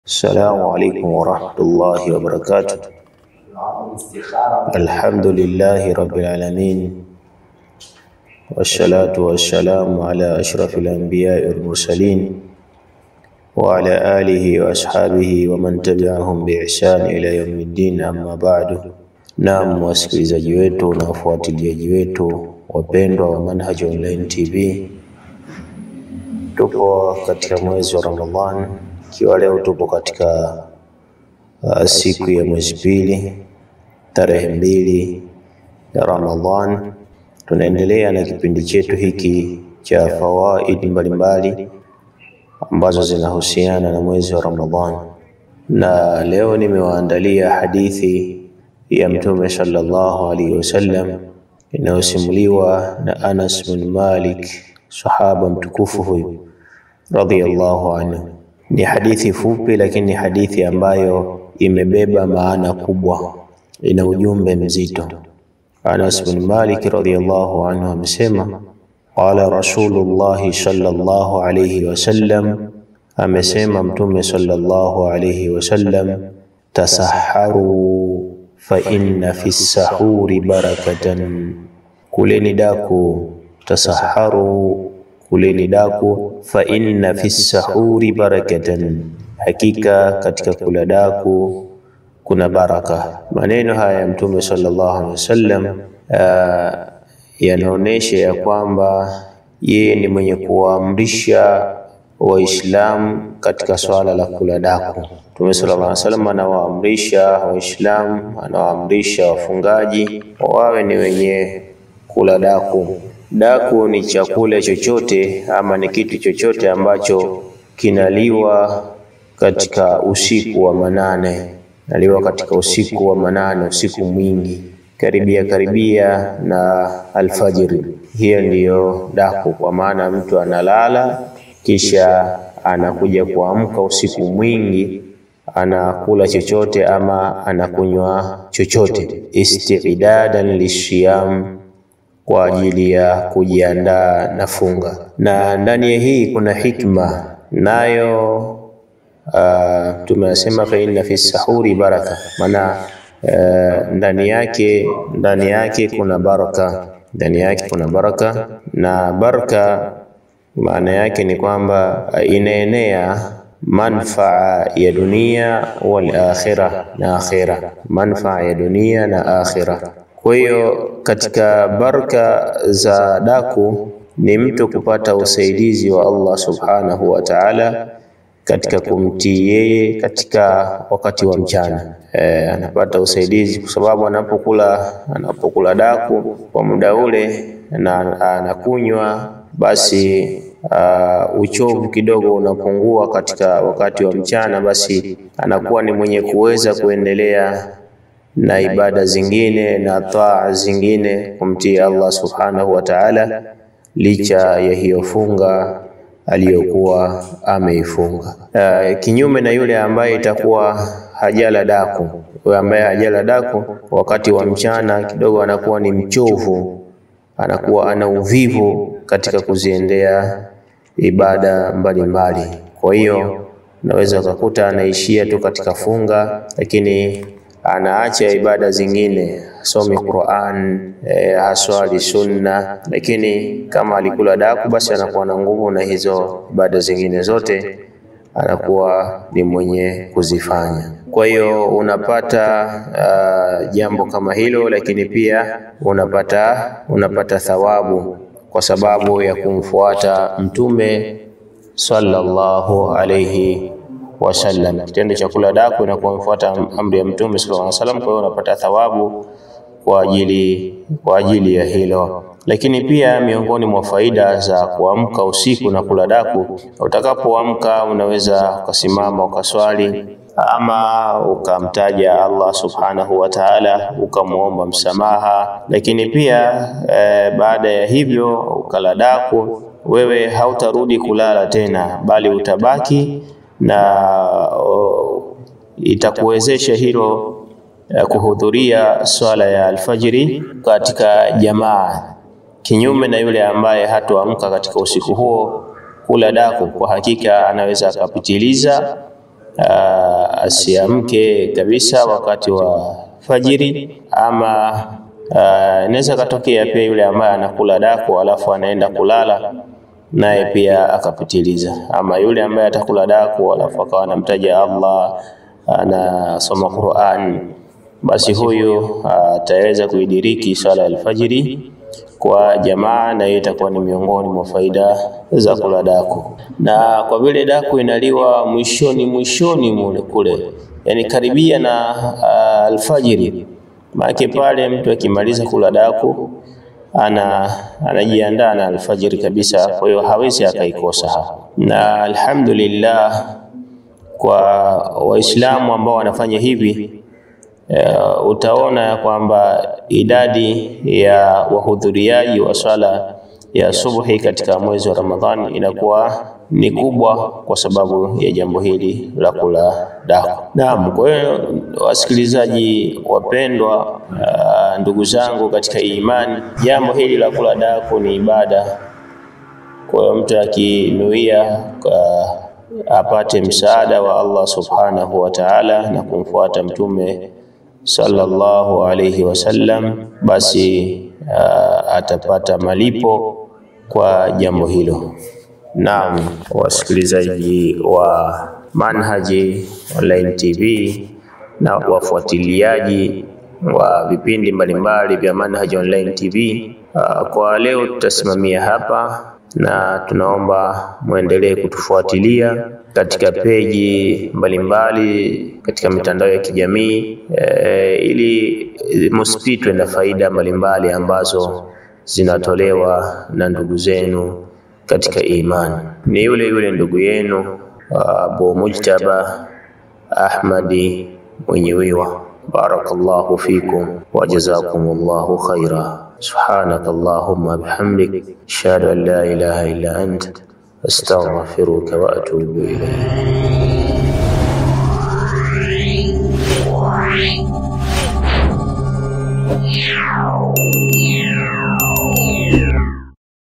السلام عليكم ورحمة الله وبركاته الحمد لله رب العالمين والصلاة والسلام على أشرف الأنبياء والمرسلين وعلى آله وأصحابه ومن تبعهم بإحسان إلى يوم الدين أما بعد Naam, wasikilizaji wetu na wafuatiliaji wetu wapendwa wa Manhaj Online TV, tupo katika mwezi wa Ramadhan, ikiwa leo tupo katika uh, siku ya mwezi pili tarehe mbili ya Ramadhan. Tunaendelea na kipindi chetu hiki cha fawaidi mbalimbali ambazo zinahusiana na mwezi wa Ramadhan, na leo nimewaandalia hadithi ya Mtume sallallahu alaihi wasallam inayosimuliwa na Anas bin Malik, sahaba mtukufu huyu radhiyallahu anhu. Ni hadithi fupi, lakini ni hadithi ambayo imebeba maana kubwa, ina ujumbe mzito. Anas bin Malik radhiyallahu anhu amesema, qala Rasulullahi sallallahu alayhi wasallam, amesema Mtume sallallahu alayhi wasallam, tasaharu fa inna fi sahuri barakatan, kuleni daku. Tasaharu, kuleni daku. Fa inna fi sahuri barakatan, hakika katika kula daku kuna baraka. Maneno haya ya Mtume sallallahu alaihi wasallam yanaonyesha ya kwamba yeye ni mwenye kuwaamrisha Waislamu katika swala la kula daku. Mtume sallallahu alaihi wasallam anawaamrisha Waislamu, anawaamrisha wafungaji wawe ni wenye kula daku. Daku ni chakula chochote ama ni kitu chochote ambacho kinaliwa katika usiku wa manane, naliwa katika usiku wa manane, usiku mwingi, karibia karibia na alfajiri. Hiyo ndiyo daku, kwa maana mtu analala kisha anakuja kuamka usiku mwingi, anakula chochote ama anakunywa chochote, istidadan lishiyam, kwa ajili ya kujiandaa na funga. Na ndani ya hii kuna hikma nayo, uh, tumesema fa inna fi sahuri baraka, maana uh, ndani yake ndani yake kuna baraka, ndani yake kuna baraka na baraka maana yake ni kwamba inaenea manfaa ya dunia wal akhira na akhira, manfaa ya dunia na akhira. Kwa hiyo katika baraka za daku ni mtu kupata usaidizi wa Allah subhanahu wa ta'ala katika kumtii yeye katika wakati wa mchana. E, anapata usaidizi kwa sababu anapokula anapokula daku kwa muda ule na anakunywa basi uh, uchovu kidogo unapungua katika wakati wa mchana, basi anakuwa ni mwenye kuweza kuendelea na ibada zingine na taa zingine kumtii Allah subhanahu wa ta'ala, licha ya hiyo funga aliyokuwa ameifunga. Uh, kinyume na yule ambaye itakuwa hajala daku. Yule ambaye hajala daku wakati wa mchana kidogo anakuwa ni mchovu, anakuwa ana uvivu katika kuziendea ibada mbalimbali mbali. Kwa hiyo unaweza ukakuta anaishia tu katika funga, lakini anaacha ibada zingine, asomi Qur'an, e, haswali sunna, lakini kama alikula daku, basi anakuwa na nguvu na hizo ibada zingine zote anakuwa ni mwenye kuzifanya. Kwa hiyo unapata uh, jambo kama hilo, lakini pia unapata unapata thawabu kwa sababu ya kumfuata Mtume sallallahu alayhi wasallam. Kitendo cha kula daku na kumfuata amri ya Mtume sallallahu alayhi wasallam, kwa hiyo unapata thawabu kwa ajili kwa ajili ya hilo. Lakini pia miongoni mwa faida za kuamka usiku na kula daku, utakapoamka unaweza ukasimama ukaswali ama ukamtaja Allah subhanahu wa ta'ala, ukamwomba msamaha. Lakini pia e, baada ya hivyo ukala daku, wewe hautarudi kulala tena, bali utabaki na o, itakuwezesha hilo e, kuhudhuria swala ya alfajiri katika jamaa, kinyume na yule ambaye hatoamka katika usiku huo kula daku. Kwa hakika anaweza akapitiliza Uh, asiamke kabisa wakati wa fajiri, ama inaweza katokea pia yule ambaye anakula daku alafu anaenda kulala naye pia akapitiliza, ama yule ambaye atakula daku alafu akawa anamtaja Allah, anasoma Qur'an, basi huyu ataweza kuidiriki swala ya alfajiri kwa jamaa, na hiyo itakuwa ni miongoni mwa faida za kula daku. Na kwa vile daku inaliwa mwishoni mwishoni mule kule, yani karibia na uh, alfajiri, maana pale mtu akimaliza kula daku ana anajiandaa na alfajiri kabisa, kwa hiyo hawezi akaikosa hapo. Na alhamdulillah kwa Waislamu ambao wanafanya hivi Uh, utaona ya kwamba idadi ya wahudhuriaji wa swala ya subuhi katika mwezi wa Ramadhani inakuwa ni kubwa kwa sababu ya jambo hili la kula daku. Naam, kwa hiyo wasikilizaji wapendwa, uh, ndugu zangu katika imani, jambo hili la kula daku ni ibada. Kwa hiyo mtu akinuia uh, apate msaada wa Allah subhanahu wa ta'ala na kumfuata mtume sallallahu alayhi wasallam, basi uh, atapata malipo kwa jambo hilo. Naam, wasikilizaji wa Manhaji Online TV na wafuatiliaji wa vipindi mbalimbali vya Manhaji Online TV, uh, kwa leo tutasimamia hapa na tunaomba muendelee kutufuatilia katika peji mbalimbali katika mitandao ya kijamii e, ili musipitwe na faida mbalimbali ambazo zinatolewa na ndugu zenu katika imani. Ni yule yule ndugu yenu Abu Mujtaba Ahmadi Mwenyewiwa. Barakallahu fikum wa jazakumullahu khaira. Subhanaka Allahumma bihamdik ashhadu an la ilaha illa ant astaghfiruka wa atubu ilayk.